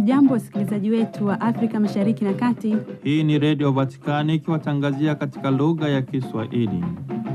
Hamjambo, wasikilizaji wetu wa Afrika Mashariki na Kati. Hii ni Redio Vatikani ikiwatangazia katika lugha ya Kiswahili.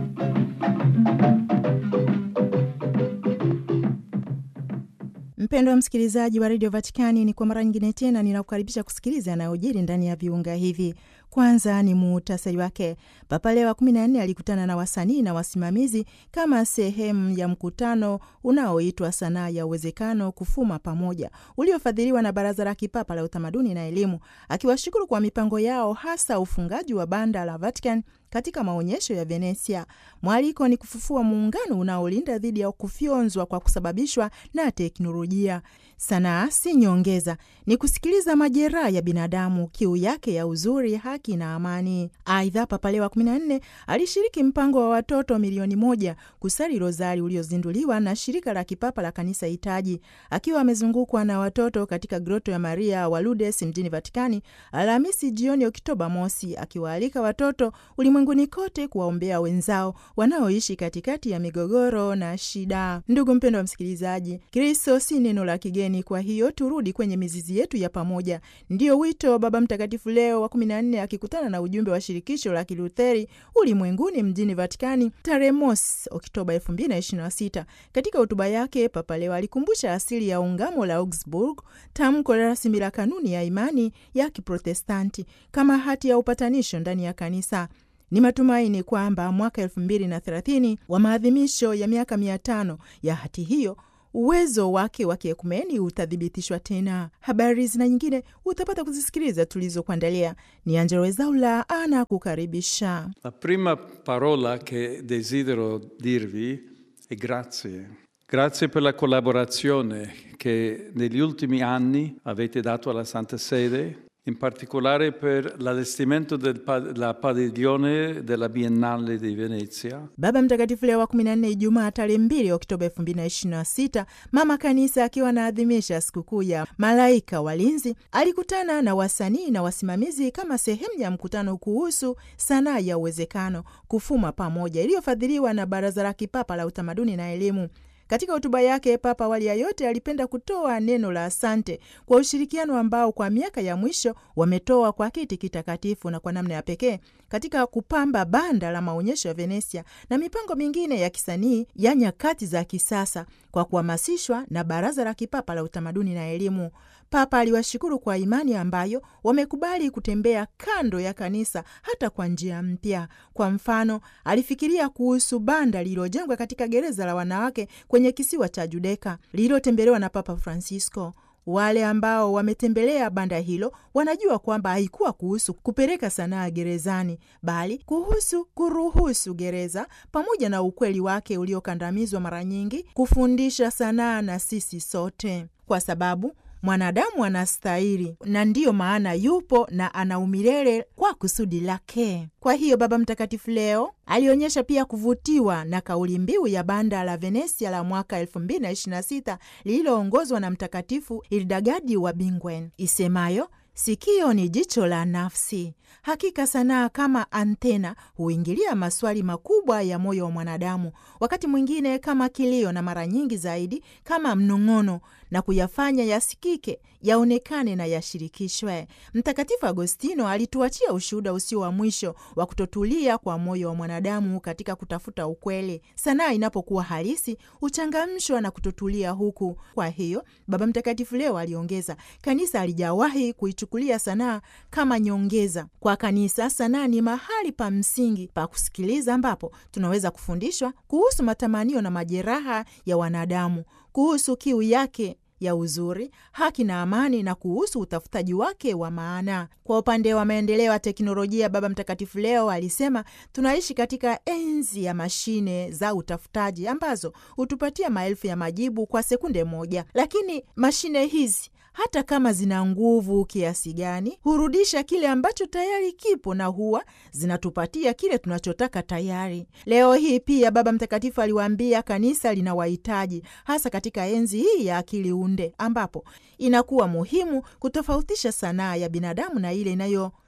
Mpendwa msikilizaji wa redio Vatikani, ni kwa mara nyingine tena ninakukaribisha kusikiliza yanayojiri ndani ya viunga hivi. Kwanza ni muhtasari wake. Papa Leo wa kumi na nne alikutana na wasanii na wasimamizi kama sehemu ya mkutano unaoitwa Sanaa ya Uwezekano, kufuma pamoja, uliofadhiliwa na Baraza la Kipapa la Utamaduni na Elimu, akiwashukuru kwa mipango yao, hasa ufungaji wa banda la Vatican katika maonyesho ya Venesia. Mwaliko ni kufufua muungano unaolinda dhidi ya kufyonzwa kwa kusababishwa na teknolojia. Sanaa si nyongeza, ni kusikiliza majeraha ya binadamu, kiu yake ya uzuri, haki na amani. Aidha, Papa Leo wa 14 alishiriki mpango wa watoto milioni moja kusali rozari uliozinduliwa na shirika la kipapa la kanisa hitaji, akiwa amezungukwa na watoto katika groto ya Maria wa Lourdes mjini Vatikani Alhamisi jioni Oktoba mosi, akiwaalika watoto ulimwenguni kote kuwaombea wenzao wanaoishi katikati ya migogoro na shida. Ndugu mpendwa wa msikilizaji, Kristo si neno la kigeni, kwa hiyo turudi kwenye mizizi yetu ya pamoja. Ndiyo wito wa Baba Mtakatifu Leo wa 14 akikutana na ujumbe wa shirikisho la Kilutheri ulimwenguni mjini Vatikani tarehe mosi Oktoba 2026. Katika hotuba yake, Papa Leo alikumbusha asili ya ungamo la Augsburg, tamko rasmi la kanuni ya imani ya Kiprotestanti kama hati ya upatanisho ndani ya kanisa. Ni matumaini kwamba mwaka elfu mbili na thelathini wa maadhimisho ya miaka mia tano ya hati hiyo uwezo wake wa kiekumeni utathibitishwa tena. Habari zina nyingine utapata kuzisikiliza tulizokuandalia. Ni Angelo Wezaula ana kukaribisha. La prima parola che desidero dirvi è grazie. Grazie per la collaborazione che negli ultimi anni avete dato alla Santa Sede, in particolare per l'allestimento della padiglione della Biennale di Venezia. Baba Mtakatifu Leo wa 14 Ijumaa tarehe 2 Oktoba 2026, mama kanisa akiwa anaadhimisha sikukuu ya malaika walinzi, alikutana na wasanii na wasimamizi kama sehemu ya mkutano kuhusu sanaa ya uwezekano, kufuma pamoja, iliyofadhiliwa na Baraza la Kipapa la Utamaduni na Elimu. Katika hotuba yake Papa awali ya yote alipenda kutoa neno la asante kwa ushirikiano ambao kwa miaka ya mwisho wametoa kwa kiti kitakatifu na kwa namna ya pekee katika kupamba banda la maonyesho ya Venesia na mipango mingine ya kisanii ya nyakati za kisasa kwa kuhamasishwa na Baraza la Kipapa la Utamaduni na Elimu. Papa aliwashukuru kwa imani ambayo wamekubali kutembea kando ya kanisa hata kwa njia mpya. Kwa mfano, alifikiria kuhusu banda lililojengwa katika gereza la wanawake kwenye kisiwa cha Judeka lililotembelewa na Papa Francisco. Wale ambao wametembelea banda hilo wanajua kwamba haikuwa kuhusu kupeleka sanaa gerezani, bali kuhusu kuruhusu gereza pamoja na ukweli wake uliokandamizwa mara nyingi kufundisha sanaa na sisi sote, kwa sababu mwanadamu anastahili na ndiyo maana yupo na ana umilele kwa kusudi lake. Kwa hiyo Baba Mtakatifu leo alionyesha pia kuvutiwa na kauli mbiu ya banda la Venesia la mwaka 2026 lililoongozwa na Mtakatifu Ildagadi wa Bingwen isemayo Sikio ni jicho la nafsi. Hakika sanaa kama antena huingilia maswali makubwa ya moyo wa mwanadamu, wakati mwingine kama kilio, na mara nyingi zaidi kama mnong'ono, na kuyafanya yasikike, yaonekane na yashirikishwe. Mtakatifu Agostino alituachia ushuhuda usio wa mwisho wa kutotulia kwa moyo wa mwanadamu katika kutafuta ukweli. Sanaa inapokuwa halisi huchangamshwa na kutotulia huku. Kwa hiyo Baba Mtakatifu leo aliongeza, kanisa alijawahi kuichukulia sanaa kama nyongeza. Kwa kanisa, sanaa ni mahali pa msingi pa kusikiliza, ambapo tunaweza kufundishwa kuhusu matamanio na majeraha ya wanadamu, kuhusu kiu yake ya uzuri, haki na amani, na kuhusu utafutaji wake wa maana. Kwa upande wa maendeleo ya teknolojia, Baba Mtakatifu leo alisema tunaishi katika enzi ya mashine za utafutaji ambazo hutupatia maelfu ya majibu kwa sekunde moja, lakini mashine hizi hata kama zina nguvu kiasi gani, hurudisha kile ambacho tayari kipo na huwa zinatupatia kile tunachotaka tayari. Leo hii pia Baba Mtakatifu aliwaambia kanisa linawahitaji, hasa katika enzi hii ya akili unde, ambapo inakuwa muhimu kutofautisha sanaa ya binadamu na ile inayo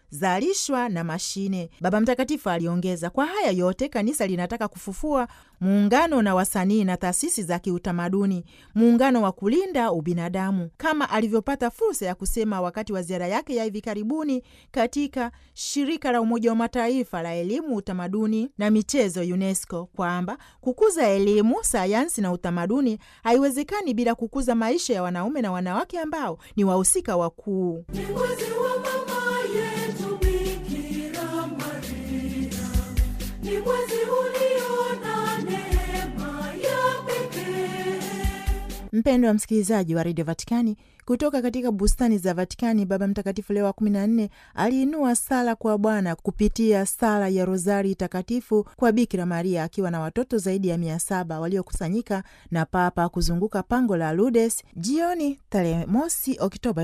zinazozalishwa na mashine. Baba Mtakatifu aliongeza, kwa haya yote kanisa linataka kufufua muungano na wasanii na taasisi za kiutamaduni, muungano wa kulinda ubinadamu, kama alivyopata fursa ya kusema wakati wa ziara yake ya hivi karibuni katika shirika la Umoja wa Mataifa la elimu, utamaduni na michezo UNESCO, kwamba kukuza elimu, sayansi na utamaduni haiwezekani bila kukuza maisha ya wanaume na wanawake ambao ni wahusika wakuu. Ni mwezi wa mama yetu Bikira Maria, ni mwezi ulio na neema ya pekee. Mpendo wa msikilizaji wa redio Vatikani, kutoka katika bustani za Vatikani, Baba Mtakatifu Leo wa 14 aliinua sala kwa Bwana kupitia sala ya Rozari Takatifu kwa Bikira Maria, akiwa na watoto zaidi ya mia saba waliokusanyika na Papa kuzunguka pango la Lourdes jioni tarehe mosi Oktoba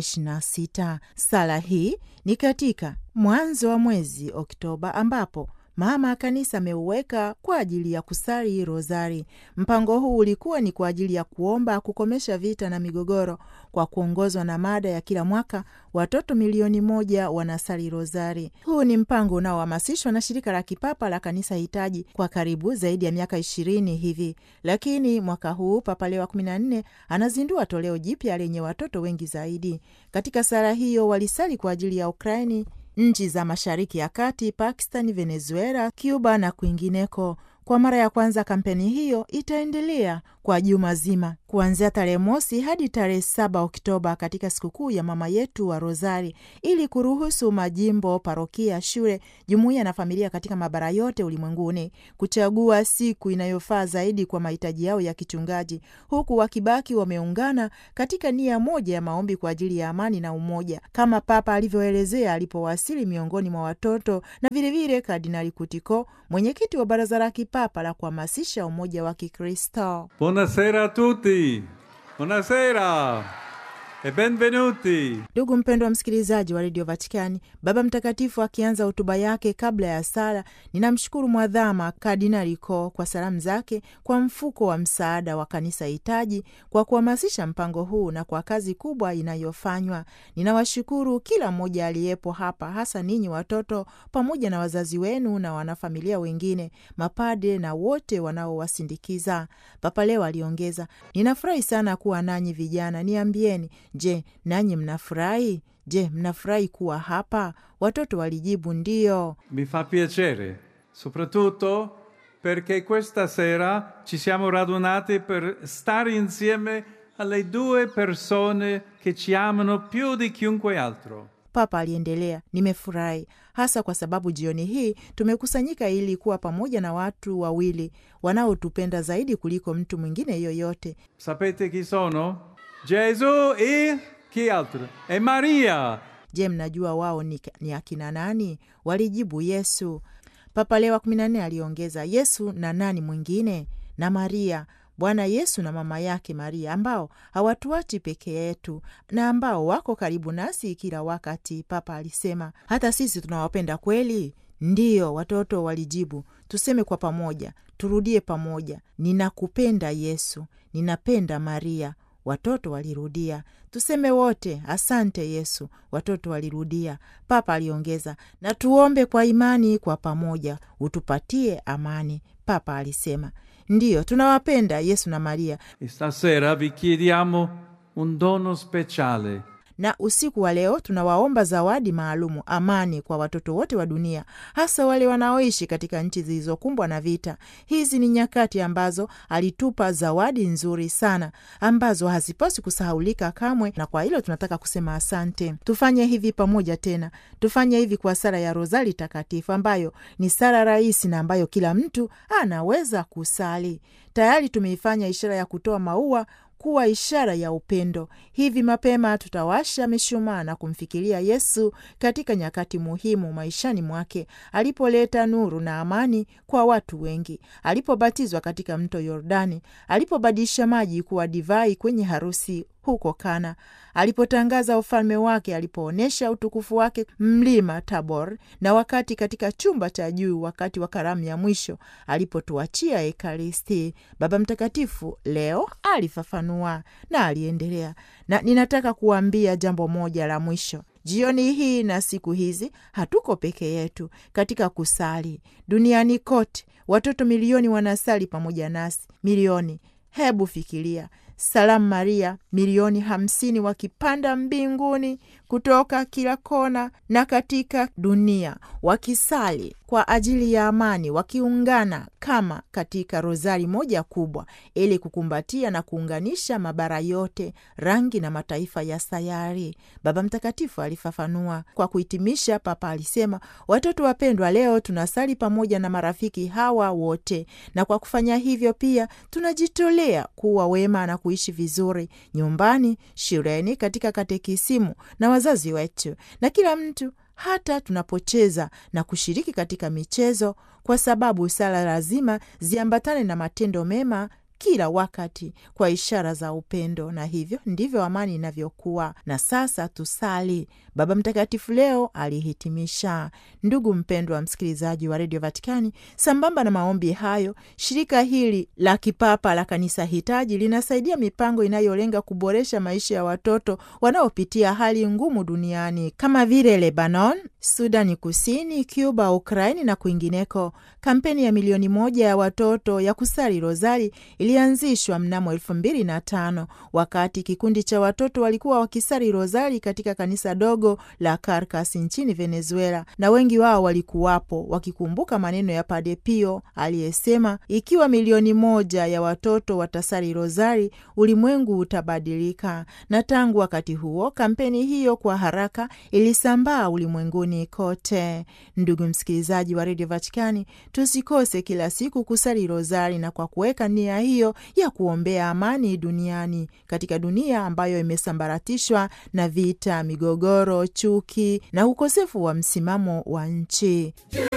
2026. Sala hii ni katika mwanzo wa mwezi Oktoba ambapo mama kanisa ameuweka kwa ajili ya kusali rozari. Mpango huu ulikuwa ni kwa ajili ya kuomba kukomesha vita na migogoro, kwa kuongozwa na mada ya kila mwaka watoto milioni moja wanasali rozari. Huu ni mpango unaohamasishwa na shirika la kipapa la kanisa hitaji kwa karibu zaidi ya miaka ishirini hivi, lakini mwaka huu Papa Leo wa kumi na nne anazindua toleo jipya lenye watoto wengi zaidi. Katika sala hiyo walisali kwa ajili ya Ukraini nchi za Mashariki ya Kati, Pakistan, Venezuela, Cuba na kwingineko. Kwa mara ya kwanza kampeni hiyo itaendelea kwa juma zima kuanzia tarehe mosi hadi tarehe saba Oktoba katika sikukuu ya mama yetu wa Rozari, ili kuruhusu majimbo, parokia, shule, jumuiya na familia katika mabara yote ulimwenguni kuchagua siku inayofaa zaidi kwa mahitaji yao ya kichungaji, huku wakibaki wameungana katika nia moja ya maombi kwa ajili ya amani na umoja, kama Papa alivyoelezea alipowasili miongoni mwa watoto, na vilevile Kardinali Kutiko, mwenyekiti wa Baraza la Kipapa la kuhamasisha umoja wa Kikristo. Buonasera a tutti. Buonasera e benvenuti. Ndugu mpendwa wa msikilizaji wa redio Vatikani, Baba Mtakatifu akianza hotuba yake kabla ya sala, ninamshukuru mwadhama Kardinali Ko kwa salamu zake kwa mfuko wa msaada wa kanisa hitaji kwa kuhamasisha mpango huu na kwa kazi kubwa inayofanywa. Ninawashukuru kila mmoja aliyepo hapa, hasa ninyi watoto pamoja na wazazi wenu na wanafamilia wengine, mapade na wote wanaowasindikiza. Papa leo aliongeza, ninafurahi sana kuwa nanyi vijana. Niambieni, je, nanyi mnafurahi? Je, mnafurahi kuwa hapa? Watoto walijibu ndiyo. Mi fa piacere, soprattutto perché questa sera ci siamo radunati per stare insieme alle due persone che ci amano più di chiunque altro. Papa aliendelea, nimefurahi hasa kwa sababu jioni hii tumekusanyika ili kuwa pamoja na watu wawili wanaotupenda zaidi kuliko mtu mwingine yoyote. Sapete chi sono? Gesù e chi altro? E Maria. Je, mnajua wao ni, ni akina nani? Walijibu Yesu. Papa Leo wa kumi na nne aliongeza, Yesu na nani mwingine? Na Maria, Bwana Yesu na mama yake Maria, ambao hawatuachi peke yetu na ambao wako karibu nasi kila wakati. Papa alisema, hata sisi tunawapenda kweli? Ndiyo, watoto walijibu. Tuseme kwa pamoja, turudie pamoja, ninakupenda Yesu, ninapenda Maria. Watoto walirudia. Tuseme wote, asante Yesu. Watoto walirudia. Papa aliongeza, na tuombe kwa imani kwa pamoja, utupatie amani. Papa alisema, ndiyo, tunawapenda Yesu na Maria, E stasera vi chiediamo un dono speciale. na usiku wa leo tunawaomba zawadi maalumu, amani kwa watoto wote wa dunia, hasa wale wanaoishi katika nchi zilizokumbwa na vita. Hizi ni nyakati ambazo alitupa zawadi nzuri sana ambazo hazipaswi kusahaulika kamwe, na kwa hilo tunataka kusema asante. Tufanye hivi pamoja tena, tufanye hivi kwa sala ya Rozari Takatifu, ambayo ni sala rahisi na ambayo kila mtu anaweza kusali. Tayari tumeifanya ishara ya kutoa maua kuwa ishara ya upendo. Hivi mapema tutawasha mishumaa na kumfikiria Yesu katika nyakati muhimu maishani mwake, alipoleta nuru na amani kwa watu wengi, alipobatizwa katika mto Yordani, alipobadilisha maji kuwa divai kwenye harusi huko Kana, alipotangaza ufalme wake, alipoonyesha utukufu wake mlima Tabor, na wakati katika chumba cha juu, wakati wa karamu ya mwisho alipotuachia Ekaristi. Baba Mtakatifu leo alifafanua na aliendelea, na ninataka kuambia jambo moja la mwisho. Jioni hii na siku hizi hatuko peke yetu katika kusali. Duniani kote watoto milioni wanasali pamoja nasi, milioni. Hebu fikiria, salamu Maria milioni hamsini wakipanda mbinguni kutoka kila kona na katika dunia, wakisali kwa ajili ya amani, wakiungana kama katika rozari moja kubwa, ili kukumbatia na kuunganisha mabara yote, rangi na mataifa ya sayari. Baba Mtakatifu alifafanua. Kwa kuhitimisha, Papa alisema, watoto wapendwa, leo tunasali pamoja na marafiki hawa wote, na kwa kufanya hivyo pia tunajitolea kuwa wema na kuishi vizuri nyumbani, shuleni, katika katekisimu na wazazi wetu na kila mtu hata tunapocheza na kushiriki katika michezo, kwa sababu sala lazima ziambatane na matendo mema kila wakati kwa ishara za upendo, na hivyo ndivyo amani inavyokuwa. Na sasa tusali. Baba Mtakatifu leo alihitimisha. Ndugu mpendwa wa msikilizaji wa redio Vatikani, sambamba na maombi hayo, shirika hili la kipapa la kanisa hitaji linasaidia mipango inayolenga kuboresha maisha ya watoto wanaopitia hali ngumu duniani kama vile Lebanon, Sudani Kusini, Cuba, Ukraini na kwingineko. Kampeni ya milioni moja ya watoto ya kusali rozari ilianzishwa mnamo elfu mbili na tano wakati kikundi cha watoto walikuwa wakisali rozari katika kanisa dogo la Caracas nchini Venezuela, na wengi wao walikuwapo wakikumbuka maneno ya Padre Pio aliyesema, ikiwa milioni moja ya watoto watasali rozari, ulimwengu utabadilika. Na tangu wakati huo kampeni hiyo kwa haraka ilisambaa ulimwenguni kote. Ndugu msikilizaji wa redio Vatikani, tusikose kila siku kusali rozari na kwa kuweka nia hiyo ya kuombea amani duniani, katika dunia ambayo imesambaratishwa na vita, migogoro, chuki na ukosefu wa msimamo wa nchi.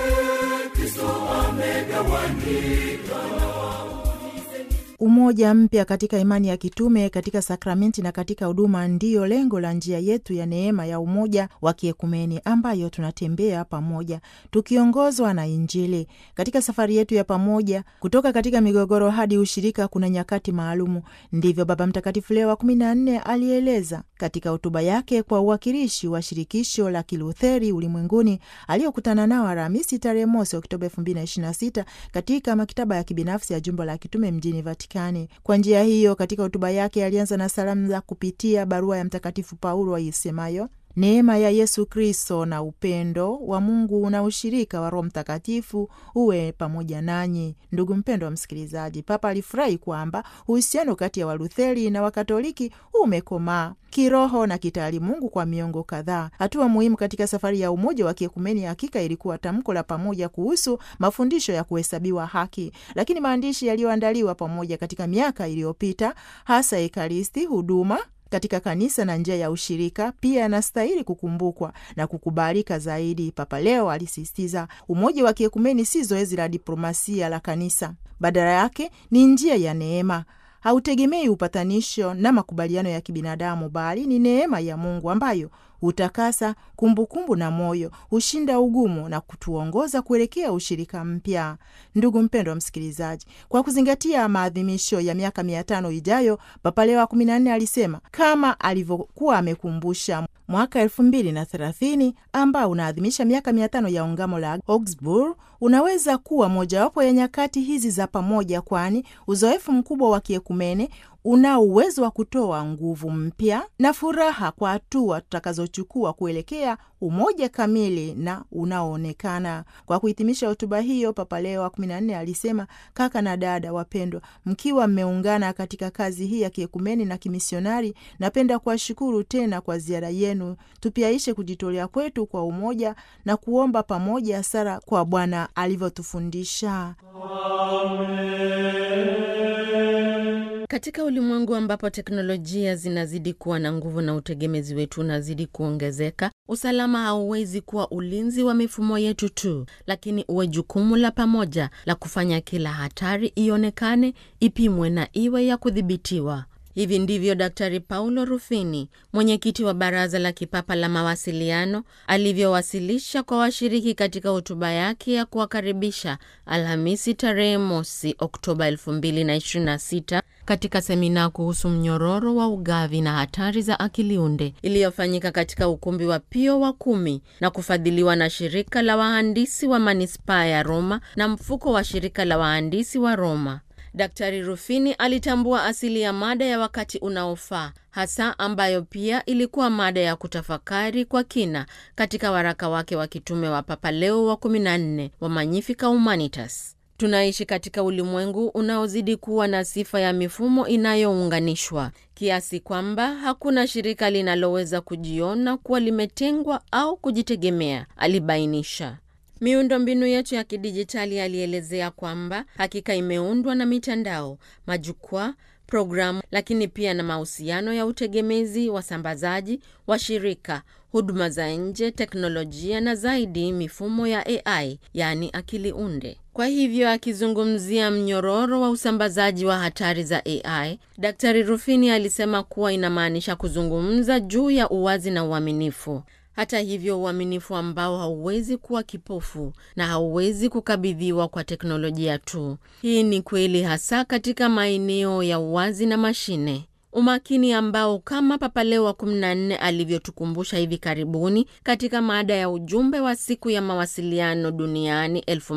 Umoja mpya katika imani ya kitume, katika sakramenti na katika huduma ndiyo lengo la njia yetu ya neema ya umoja wa kiekumeni ambayo tunatembea pamoja tukiongozwa na Injili. Katika safari yetu ya pamoja kutoka katika migogoro hadi ushirika, kuna nyakati maalumu. Ndivyo Baba Mtakatifu Leo wa kumi na nne alieleza katika hotuba yake kwa uwakilishi wa shirikisho la Kilutheri ulimwenguni aliyokutana nao Alhamisi tarehe mosi Oktoba elfu mbili na ishirini na sita katika maktaba ya kibinafsi ya jumba la kitume mjini Vatikani. Kwa njia hiyo, katika hotuba yake alianza na salamu za kupitia barua ya Mtakatifu Paulo isemayo Neema ya Yesu Kristo na upendo wa Mungu na ushirika wa Roho Mtakatifu uwe pamoja nanyi. Ndugu mpendo wa msikilizaji, Papa alifurahi kwamba uhusiano kati ya Walutheri na Wakatoliki umekomaa kiroho na kitaalimungu kwa miongo kadhaa. Hatua muhimu katika safari ya umoja wa kiekumeni hakika ilikuwa tamko la pamoja kuhusu mafundisho ya kuhesabiwa haki, lakini maandishi yaliyoandaliwa pamoja katika miaka iliyopita, hasa Ekaristi, huduma katika kanisa na njia ya ushirika pia yanastahili kukumbukwa na kukubalika zaidi. Papa Leo alisisitiza umoja wa kiekumeni si zoezi la diplomasia la kanisa, badala yake ni njia ya neema hautegemei upatanisho na makubaliano ya kibinadamu, bali ni neema ya Mungu ambayo hutakasa kumbukumbu na moyo, hushinda ugumu na kutuongoza kuelekea ushirika mpya. Ndugu mpendwa msikilizaji, kwa kuzingatia maadhimisho ya miaka mia tano ijayo, Papa Leo wa kumi na nne alisema kama alivyokuwa amekumbusha mwaka elfu mbili na thelathini ambao unaadhimisha miaka mia tano ya ungamo la Augsburg unaweza kuwa mojawapo ya nyakati hizi za pamoja, kwani uzoefu mkubwa wa kiekumene unao uwezo wa kutoa nguvu mpya na furaha kwa hatua tutakazochukua kuelekea umoja kamili na unaoonekana. Kwa kuhitimisha hotuba hiyo, Papa Leo wa kumi na nne alisema, kaka na dada wapendwa, mkiwa mmeungana katika kazi hii ya kiekumeni na kimisionari, napenda kuwashukuru tena kwa ziara yenu. Tupiaishe kujitolea kwetu kwa umoja na kuomba pamoja sala kwa Bwana alivyotufundisha. Katika ulimwengu ambapo teknolojia zinazidi kuwa na nguvu na utegemezi wetu unazidi kuongezeka, usalama hauwezi kuwa ulinzi wa mifumo yetu tu, lakini uwe jukumu la pamoja la kufanya kila hatari ionekane, ipimwe na iwe ya kudhibitiwa. Hivi ndivyo Daktari Paulo Rufini, mwenyekiti wa Baraza la Kipapa la Mawasiliano, alivyowasilisha kwa washiriki katika hotuba yake ya kuwakaribisha Alhamisi tarehe mosi Oktoba 2026 katika semina kuhusu mnyororo wa ugavi na hatari za akiliunde iliyofanyika katika ukumbi wa Pio wa kumi na kufadhiliwa na shirika la wahandisi wa manispaa ya Roma na mfuko wa shirika la wahandisi wa Roma. Daktari Rufini alitambua asili ya mada ya wakati unaofaa hasa ambayo pia ilikuwa mada ya kutafakari kwa kina katika waraka wake wa kitume wa Papa Leo wa 14 wa Magnificat Humanitas. Tunaishi katika ulimwengu unaozidi kuwa na sifa ya mifumo inayounganishwa kiasi kwamba hakuna shirika linaloweza kujiona kuwa limetengwa au kujitegemea, alibainisha. Miundombinu yetu ya kidijitali alielezea kwamba hakika imeundwa na mitandao, majukwaa, programu, lakini pia na mahusiano ya utegemezi, wasambazaji, washirika, huduma za nje, teknolojia na zaidi mifumo ya AI, yaani akili unde. Kwa hivyo akizungumzia mnyororo wa usambazaji wa hatari za AI, Daktari Rufini alisema kuwa inamaanisha kuzungumza juu ya uwazi na uaminifu. Hata hivyo, uaminifu ambao hauwezi kuwa kipofu na hauwezi kukabidhiwa kwa teknolojia tu. Hii ni kweli hasa katika maeneo ya uwazi na mashine. Umakini ambao kama Papa Leo wa 14 alivyotukumbusha hivi karibuni katika mada ya ujumbe wa siku ya mawasiliano duniani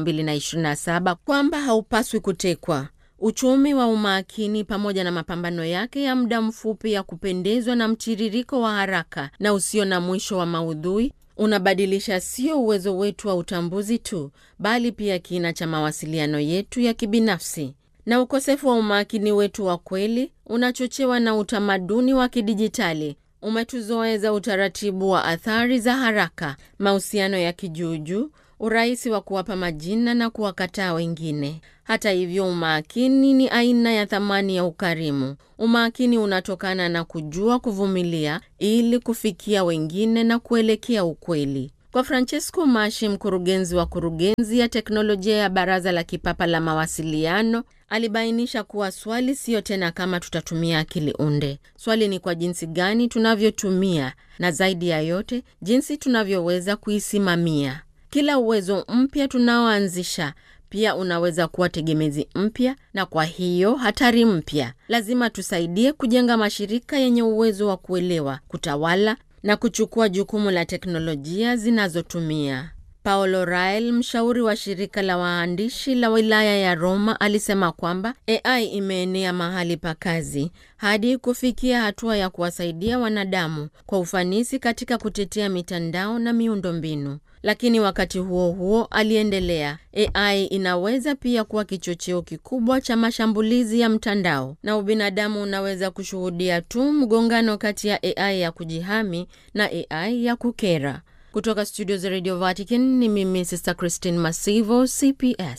2027 kwamba haupaswi kutekwa. Uchumi wa umakini pamoja na mapambano yake ya muda mfupi ya kupendezwa na mtiririko wa haraka na usio na mwisho wa maudhui unabadilisha sio uwezo wetu wa utambuzi tu, bali pia kina cha mawasiliano yetu ya kibinafsi. Na ukosefu wa umakini wetu wa kweli unachochewa na utamaduni wa kidijitali umetuzoeza utaratibu wa athari za haraka, mahusiano ya kijuujuu, urahisi wa kuwapa majina na kuwakataa wengine. Hata hivyo, umakini ni aina ya thamani ya ukarimu. Umakini unatokana na kujua kuvumilia ili kufikia wengine na kuelekea ukweli. Kwa Francesco Mashi, mkurugenzi wa kurugenzi ya teknolojia ya Baraza la Kipapa la Mawasiliano, alibainisha kuwa swali siyo tena kama tutatumia akili unde. Swali ni kwa jinsi gani tunavyotumia, na zaidi ya yote, jinsi tunavyoweza kuisimamia. Kila uwezo mpya tunaoanzisha pia unaweza kuwa tegemezi mpya na kwa hiyo hatari mpya. Lazima tusaidie kujenga mashirika yenye uwezo wa kuelewa, kutawala na kuchukua jukumu la teknolojia zinazotumia. Paolo Rael, mshauri wa shirika la waandishi la wilaya ya Roma, alisema kwamba AI imeenea mahali pa kazi hadi kufikia hatua ya kuwasaidia wanadamu kwa ufanisi katika kutetea mitandao na miundombinu. Lakini wakati huo huo, aliendelea, AI inaweza pia kuwa kichocheo kikubwa cha mashambulizi ya mtandao, na ubinadamu unaweza kushuhudia tu mgongano kati ya AI ya kujihami na AI ya kukera. Kutoka studio za Radio Vatican ni mimi Sister Christine Masivo, CPS.